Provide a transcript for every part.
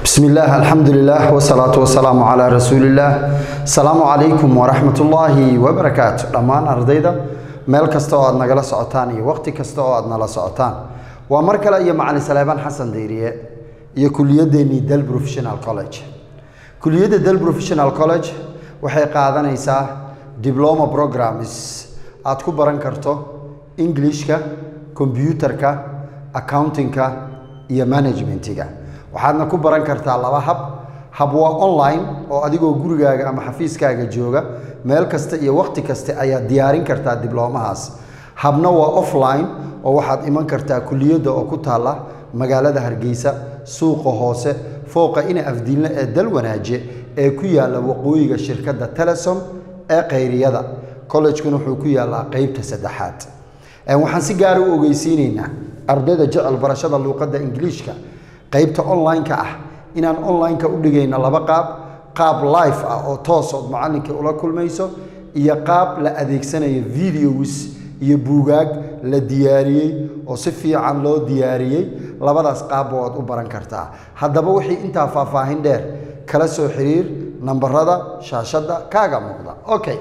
بسم الله الحمد لله والصلاة والسلام على رسول الله السلام عليكم ورحمة الله وبركاته دمان أرديدا meel kasta oo aad nagala socotaan iyo waqti kasta oo aad nala socotaan waa mar kale iyo macalin saleebaan xasan deyriye iyo kuliyadeennii del professional college kuliyadda del professional college waxay qaadanaysaa diploma programs aad ku baran karto englishka combyutarka accountingka iyo managementiga waxaadna ku baran kartaa laba hab hab waa online oo adigoo gurigaaga ama xafiiskaaga jooga meel kasta iyo waqti kasta ayaad diyaarin kartaa diblomahaas habna waa offline oo waxaad iman kartaa kuliyadda oo ku taalla magaalada hargeysa suuqa hoose fooqa ina afdiinle ee dal wanaaje ee ku yaalla waqooyiga shirkadda telesom ee khayriyada collejkuna wuxuu ku yaallaa qeybta saddexaad waxaan si gaara u ogeysiineynaa ardayda jecel barashada luuqadda ingiliishka qeybta online-ka ah inaan online-ka u dhigayno laba qaab qaab life ah oo toosood macallinka ula kulmayso iyo qaab la adeegsanayo videos iyo buugaag la diyaariyey oo si fiican loo diyaariyey labadaas qaabba waad u baran kartaa haddaba wixii intaa faahfaahin dheer kala soo xiriir nambarada shaashadda kaaga muuqda okay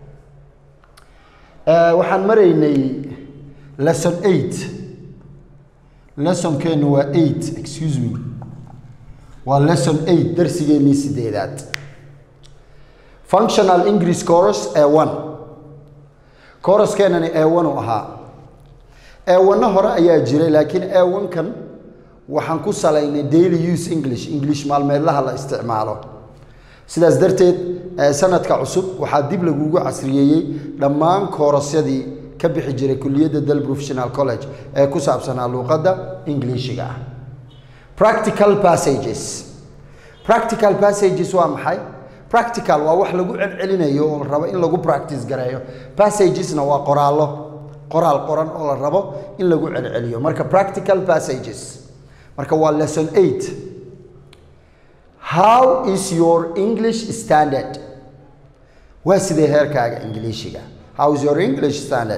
waxaan maraynay lesson eight lessonkeenu waa eight excuse me waa lesson eight darsigeennii sideedaad functional english course ee one courskeenani ee one u ahaa ee wanno hore ayaa jiray laakiin ee one-kan waxaan ku salaynay daily use english english maalmeedlaha la isticmaalo sidaas darteed sanadka cusub waxaa dib lagugu casriyeeyey dhammaan koorasyadii ka bixi jiray kuliyadda del professional college ee ku saabsanaa luuqadda ingiliishiga ah practical passages practical passages waa maxay practical waa wax lagu celcelinayo oo la rabo in lagu practice gareeyo passagesna waa qoraallo qoraal qoran oo la rabo in lagu celceliyo marka practical passages marka waa lesson eight how is your english standard waa sidee heerkaaga ingiliishiga how is your english standard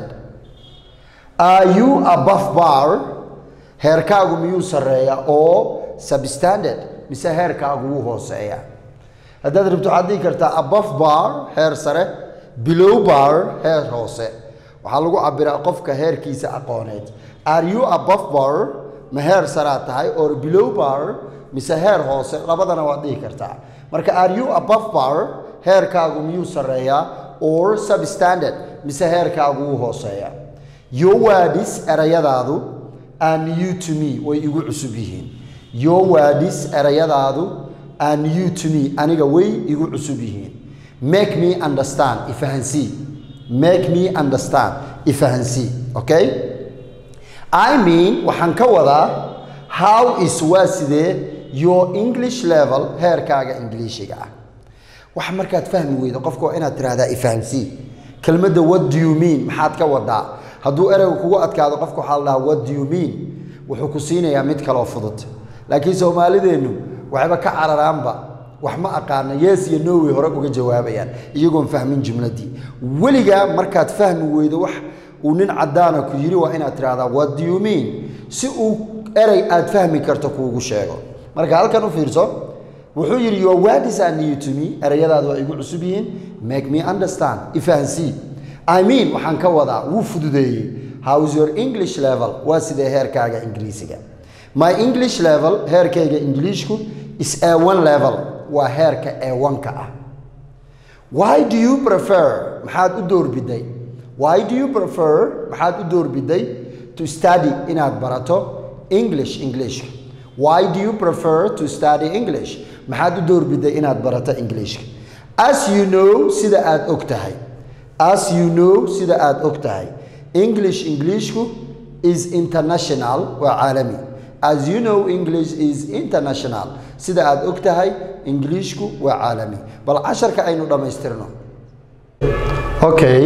are you above bar heerkaagu miyuu sarreeya oo substandard mise heerkaagu wuu hooseeya haddaad rabto waxaad dhihi kartaa above bar heer sare below bar heer hoose waxaa lagu cabiraa qofka heerkiisa aqooneed are you above bar ma heer saraa tahay or below bar mise heer hoose labadana waad dhihi kartaa marka are you above bar heerkaagu miyuu sarreeyaa or substandard mise heerkaagu wuu hooseeya your words erayadaadu are new to me way igu cusub yihiin your words erayadaadu are new to me aniga way igu cusub yihiin make me understand ifahansii make me understand ifahansii okay i mean waxaan ka wadaa how is waa sidee your english level heerkaaga ingiliishiga ah wax markaad fahmi weydo qofka waa inaad tirahdaa ifahansii kelmadda what do you mean maxaad ka wadaa hadduu ereyga kugu adkaado qofka waxaa la dhahaa what do you mean wuxuu ku siinayaa mid kaloo fudud laakiin soomaalideennu waxba ka cararaanba wax ma aqaana yes iyo norway hore uga jawaabayaan iyagoon fahmin jumladii weligaa markaad fahmi weydo wax uu nin caddaana ku yidhi waa inaad tidhahdaa what do you mean si uu erey aad fahmi karto kuugu sheego marka halkan u fiirso wuxuu yidhi your words are new to me ereyadaadu waa igu cusub yihiin make me understand ifahansii i mean waxaan ka wadaa wuu fududeeyey how is your english level waa sidee heerkaaga ingiriisiga my english level heerkayga ingiliishku is a one level waa heerka e one-ka ah why do you prefer maxaad u doorbiday why do you prefer maxaad u doorbiday to study inaad barato english englishka why do you prefer to study english maxaad u doorbiday inaad barato englishka as you know sida aad og tahay as you know sida aad og tahay english englishku is international waa caalami as you know english is international sida aad og tahay ingiliishku waa caalami bal casharka aynu dhammaystirno okay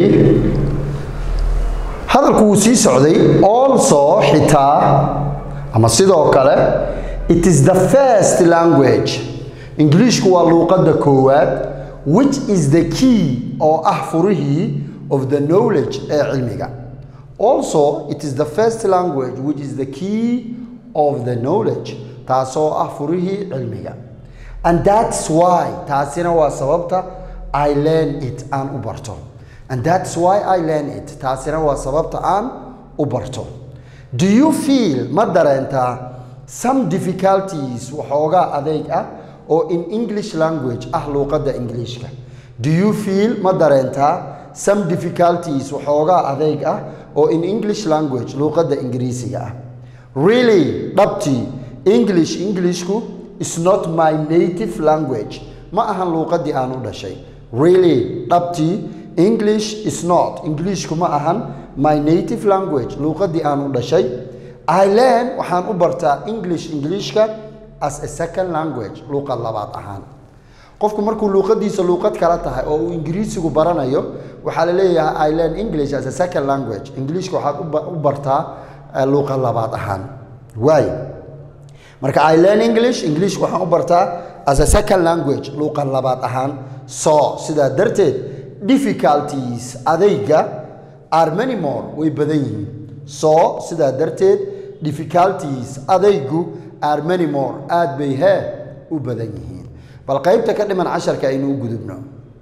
hadalku wuu sii socday also xitaa ama sidoo kale it is the first language ingiliishku waa luuqadda koowaad which is the key oo ah furihii of the knowledge ee cilmiga also it is the first language which is the key of the knowledge taasoo ah furihii cilmiga and that's why taasina waa sababta i learn it aan u barto and that's why i learn it taasina waa sababta aan u barto do you feel ma dareentaa some difficulties waxoogaa adeeg ah oo in english language ah luuqadda ingiliishka do you feel ma dareentaa some difficulties waxoogaa adeeg ah oo in english language luuqadda ingiriisiga ah really dhabtii english englishku is not my native language ma ahan luuqaddii aan u dhashay really dhabtii english is not englishku ma ahan my native language luuqaddii aan u dhashay i learn waxaan u bartaa english englishka as a second language luuqad labaad ahaan qofku markuu luuqadiisa luuqad kala tahay oo uu ingiriisigu baranayo waxaa la leeyahay i learn english as a second language ingiliishka waxaad u bartaa luuqad labaad ahaan waay marka i learn english english waxaan u bartaa as a second language luuqad labaad ahaan so sidaa darteed difficulties adayga are many more way badan yihiin so sidaa darteed difficulties adaygu are many more aad bay hee u badan yihiin bal qaybta ka dhiman casharka aynu u gudubno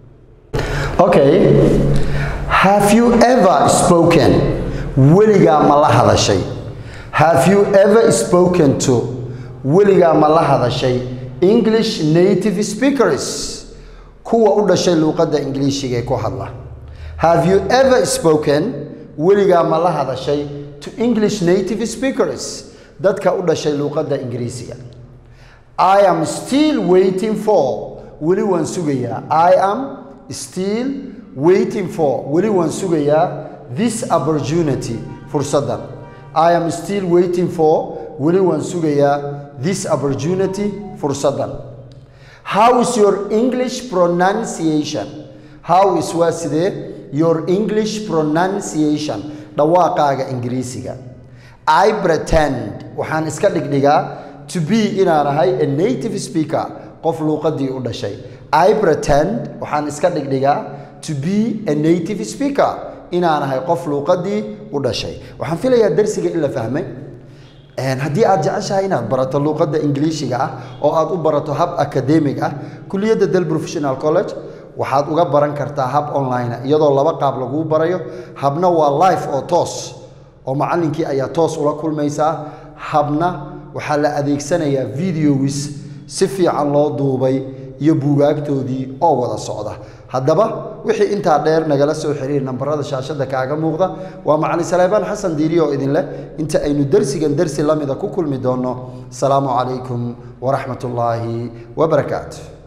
okay have you ever spoken weligaa ma la hadashay have you ever spoken to weligaa ma la hadashay english native speakers kuwa u dhashay luuqadda ingiliishiga ee ku hadla have you ever spoken weligaa ma la hadashay to english native speakers dadka u dhashay luuqadda ingiriisiga i am still waiting for weli waan sugayaa i am still waiting for weli waan sugayaa this opportunity fursaddan i am still waiting for weli waan sugayaa this opportunity fursaddan how is your english pronunciation how is waa sidee your english pronunciation dhawaaqaaga ingiriisiga i pretend waxaan iska dhigdhigaa to be inaan ahay a native speaker qof luuqadii u dhashay i pretend waxaan iska dhigdhigaa to be a native speaker inaan ahay qof luuqadii u dhashay waxaan filayaa darsiga in la fahmay haddii aad jeceshahay inaad barato luuqadda ingiliishiga ah oo aad u barato hab academic ah kuliyadda del professional college waxaad uga baran kartaa hab online iyadoo laba qaab laguu barayo habna waa life oo toos oo macallinkii ayaa toos ula kulmaysaa habna waxaa la adeegsanayaa videos si fiican loo duubay iyo buugaagtoodii oo wada socda haddaba wixii intaa dheer nagala soo xiriir nambarada shaashada kaaga muuqda waa macalin saleebaan xasan diiri oo idin leh inta aynu dersigan dersi lamida ku kulmi doonno asalaamu calaykum waraxmat ullaahi wabarakaatu